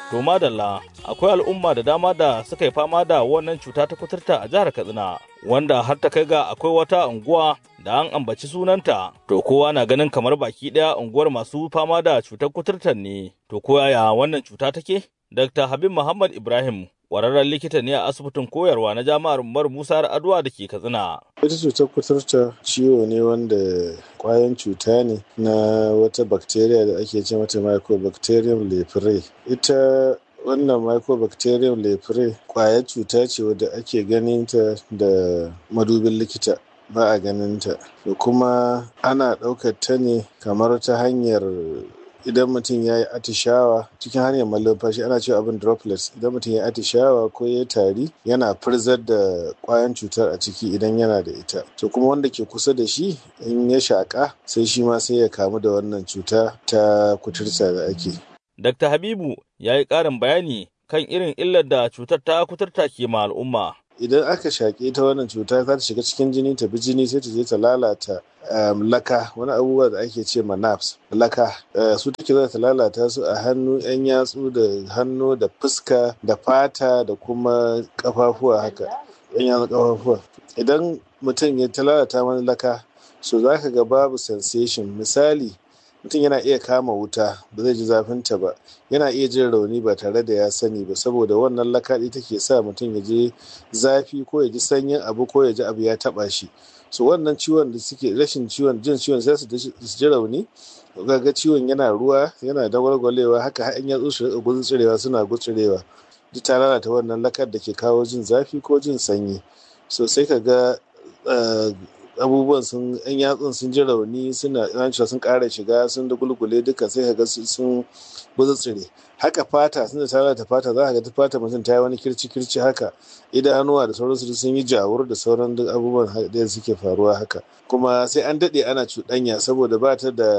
To madalla akwai al'umma da dama da suka yi fama da wannan cuta ta kuturta a jihar Katsina wanda har ta kai ga akwai wata unguwa da an ambaci sunanta to kowa na ganin kamar baki ɗaya unguwar masu fama da cutar kuturtar ne to ko yaya wannan cuta take? Dr. Habib Muhammad Ibrahim ƙwararren likita ne a asibitin koyarwa na jami'ar Umar Musa Adwa da ke Katsina. Ita cutar kuturta ciwo ne wanda kwayan cuta ne na wata bacteria da ake ce mata mycobacterium leprae. Ita wannan mycobacterium leprae kwayar cuta ce wadda ake ganin ta da madubin likita ba a ganin ta da kuma ana ɗaukar ta ne kamar ta hanyar idan mutum ya yi atishawa cikin hanyar malumfashi ana cewa abin droplets idan mutum ya yi atishawa ko ya tari yana firzar da kwayan cutar a ciki idan yana da ita to kuma wanda ke kusa da shi in ya shaƙa sai shi ma sai ya kamu da wannan cuta ta kuturta da ake Dr. Habibu ya yi ƙarin bayani kan irin illar da cutar ta kuturta ke ma al'umma. idan aka shaƙe ta wannan cuta za ta shiga cikin jini ta bi jini sai ta je ta lalata laka wani abubuwa da ake ce ma nerves laka su take za ta lalata su a hannu yan yatsu da hannu da fuska da fata da kuma kafafuwa haka yan yatsu kafafuwa idan mutum ya ta lalata wani laka so za ka ga babu sensation misali mutum yana iya kama wuta ba zai ji zafinta ba yana iya jin rauni ba tare da ya sani ba saboda wannan lakaɗi take sa mutum ya ji zafi ko ya ji sanyin abu ko ya ji abu ya taɓa shi so wannan ciwon da suke rashin ciwon jin ciwon sai su ji rauni ga ciwon yana ruwa yana dagwalgwalewa haka har in yatsu su rika gutsurewa suna gutsurewa duk ta lalata wannan lakar da ke kawo jin zafi ko jin sanyi so sai ka ga abubuwan sun yan yatsun sun ji rauni suna cewa sun ƙara shiga sun da gulgule duka sai kaga sun tsire haka fata sun da lalata fata za ka ga ta fata mutum ta yi wani kirci kirci haka idanuwa da sauransu sun yi jawur da sauran duk abubuwan da suke faruwa haka kuma sai an daɗe ana cuɗanya saboda ba ta da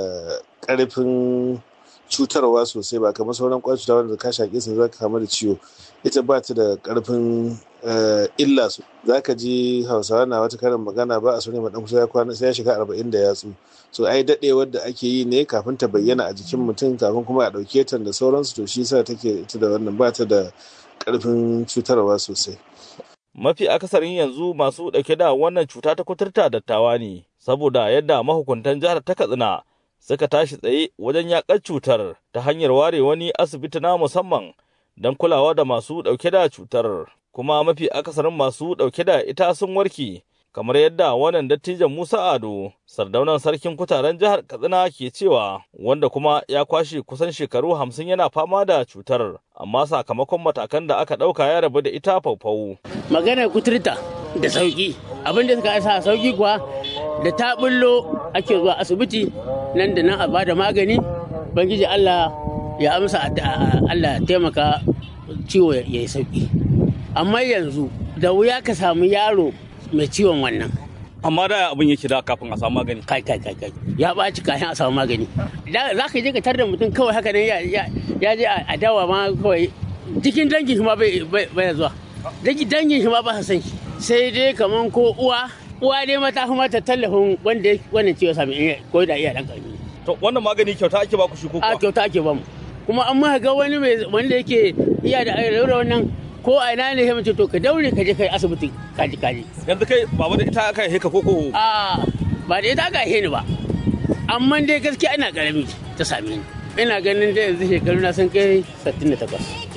ƙarfin cutarwa sosai ba kamar sauran ƙwayar cuta wanda ka shaƙe su za ka kama da ciwo ita ba ta da ƙarfin illa su za ka ji hausawa na wata karin magana ba a sune maɗan kusa ya kwana sai ya shiga arba'in da yatsu so ai daɗewar da ake yi ne kafin ta bayyana a jikin mutum kafin kuma a ɗauke ta da sauransu to shi sa take ita da wannan ba ta da ƙarfin cutarwa sosai. Mafi akasarin yanzu masu ɗauke da wannan cuta ta kuturta dattawa ne saboda yadda mahukuntan jihar ta Katsina suka tashi tsaye wajen yaƙar cutar ta hanyar ware wani asibiti na musamman don kulawa da masu ɗauke da cutar. kuma mafi akasarin masu ɗauke da ita sun warke kamar yadda wannan dattijan Musa Ado sardaunan sarkin kutaren jihar Katsina ke cewa wanda kuma ya kwashe kusan shekaru hamsin yana fama da cutar amma sakamakon matakan da aka ɗauka ya rabu da ita faufau. Magana kuturta da sauki abin da suka sa sauki kuwa da ta bullo ake zuwa asibiti nan da nan a bada magani bangiji Allah ya amsa Allah ya taimaka ciwo ya yi sauki. amma yanzu da wuya ka samu yaro mai ciwon wannan amma da abin yake da kafin a samu magani kai kai kai kai ya ɓaci kafin a samu magani za ka je ka tar da mutum kawai haka ne ya je a dawa ma kawai cikin dangin shi ma bai zuwa dangin shi ma ba san shi sai dai kaman ko uwa uwa dai mata kuma ta tallafin wanda wannan ciwo sami ko da iya dan karami to wannan magani kyauta ake ba ku shi ko a kyauta ake ba mu kuma an ma ga wani mai wanda yake iya da wannan ko a ina ne mace to ka daure ka je kai asibiti kaji kaji yanzu kai baba da ita aka haife ka koko a ba da ita aka haife ni ba amma dai gaskiya ina karami ta same ni ina ganin da yanzu shekaru na sun kai 68